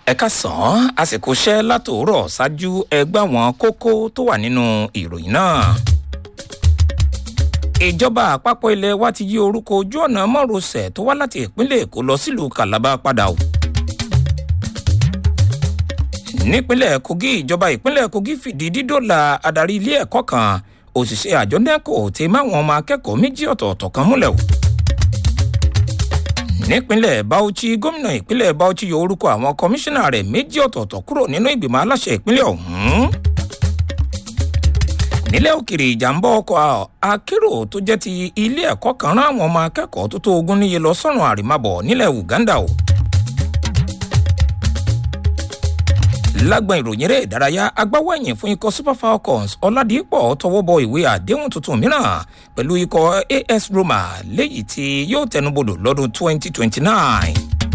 ẹ̀ka sàn án àsìkò iṣẹ́ látòórọ̀ ṣáájú ẹgbẹ́ àwọn kókó tó wà nínú ìròyìn náà. ìjọba àpapọ̀ ilẹ̀ wa ti yí orúkọ ojú ọ̀nà mọ́rosẹ̀ tó wá láti ìpínlẹ̀ èkó lọ sílùú calabar padà o. nípínlẹ̀ kogi ìjọba ìpínlẹ̀ kogi fìdí dídòlà adarí ilé ẹ̀kọ́ kan òṣìṣẹ́ àjọ neco ti máwọn ọmọ akẹ́kọ̀ọ́ méjì ọ̀tọ̀ọ̀tọ̀ kan múlẹ̀ o nípínlẹ̀ bauchi gómìnà ìpínlẹ̀ bauchi yọ orúkọ àwọn kọmíṣánná rẹ̀ méjì ọ̀tọ̀ọ̀tọ̀ kúrò nínú ìgbìmọ̀ aláṣẹ ìpínlẹ̀ ọ̀hún. nílẹ̀ òkèrè ìjàmbá ọkọ̀ akérò tó jẹ́ ti ilé ẹ̀kọ́ kan rán àwọn ọmọ akẹ́kọ̀ọ́ tó tó ogún níye lọ sọ́run àrèmábọ̀ nílẹ̀ uganda o. lágbọn ìròyìn eré ìdárayá agbáwọ ẹ̀yìn fún ikọ̀ super falcons ọ̀làdìpọ̀ tọwọ́ bọ ìwé àdéhùn tuntun mìíràn pẹ̀lú ikọ̀ as roma léyìí tí yóò tẹnubodò lọ́dún 2029.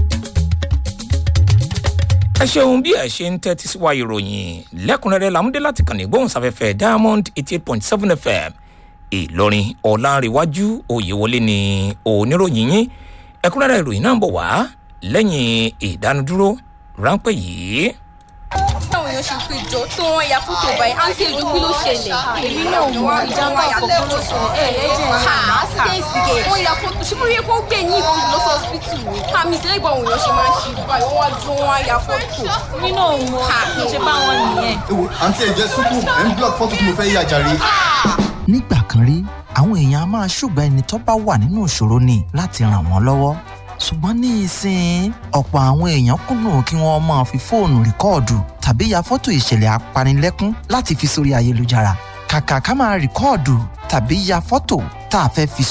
ẹ ṣeun bí ẹ ṣe ń tẹ́tí sí wa ìròyìn lẹ́kùnrẹ́rẹ́ làmúdé láti kàn ní gbóhùnsáfẹ́fẹ́ diamond eighty eight point seven fm ìlọrin ọ̀làǹrẹ̀wájú òyewọlé ni oníròyìn yín ẹ̀kúnrẹ́rẹ́ ìròyìn náà ń bọ̀ wá lẹ́yìn ìdánudúró ráńpẹ́ yìí táwọn èèyàn ṣe pé jọ tí wọn ya fótó báyìí àǹtí èdè kí ló ṣẹlẹ̀. èmi náà mọ ìjàmbá àkọ́kọ́ ló sọ ẹ ẹ jẹ́ ha accident gate. wọ́n ya fótó ṣé mo rí kó gbé yín ìbọn lọ sí hospital ni. àmì ìṣẹ̀lẹ̀ ìgbà òun yàn ṣe máa ń ṣe báyìí wọ́n wá dúró wọn ya fótó. èmi náà mọ kí n ṣe bá wọn nìyẹn. ewo àǹtí ẹ jẹ súpù ẹ ń block fọ́tò tí mo fẹ́ yà jàre. nígbà kan rí àwọn èèyàn a máa ṣùgbọ́n ẹni tó bá wà nínú ìṣòro ni láti ràn wọ́n lọ́wọ́ ṣùgbọ́n ní ìsìn ọ̀pọ̀ àwọn èèyàn kùnà kí wọ́n máa fi fóònù rìkọ́ọ̀dù tàbí ya fọ́tò ìṣẹ̀lẹ̀ apanilẹ́kún láti fi sórí ayélujára kàkà ká máa rìkọ́ọ̀dù tàbí ya fọ́tò tá a fẹ́ fi